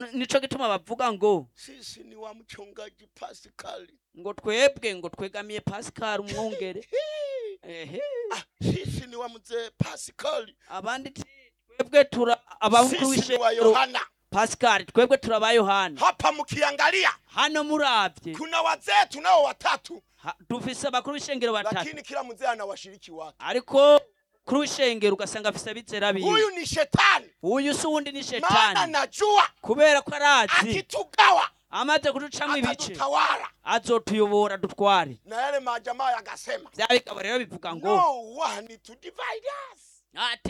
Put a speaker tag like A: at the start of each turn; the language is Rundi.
A: nico gituma bavuga ngo
B: sisi ni wa mchungaji Pascal.
A: ngo twebwe ngo twegamiye Pascal umwungere ehe
B: Ah, sisi ni wa mzee Pascal.
A: abandi ti twebwe tura abakuru
B: Sisi ni wa
A: w'ishengero
B: Yohana.
A: Pascal twebwe turaba Yohana
B: Hapa mkiangalia
A: hano muravye
B: kuna wazee tunao watatu,
A: ha- dufise abakuru w'ishengero batatu
B: lakini kila mzee ana washiriki wake.
A: ariko kuri w'ishengero ugasanga afise abizera biwe
B: Huyu ni shetani,
A: uyu si uwundi ni
B: maana
A: shetani
B: najua
A: kubera ko arazi
B: akitugawa
A: amaze kuducamwo ibice
B: atatutawala.
A: azotuyobora dutware
B: Na yale majamaa yakasema
A: vya bigabo rero bivuga ngo
B: no one to divide us.
A: ati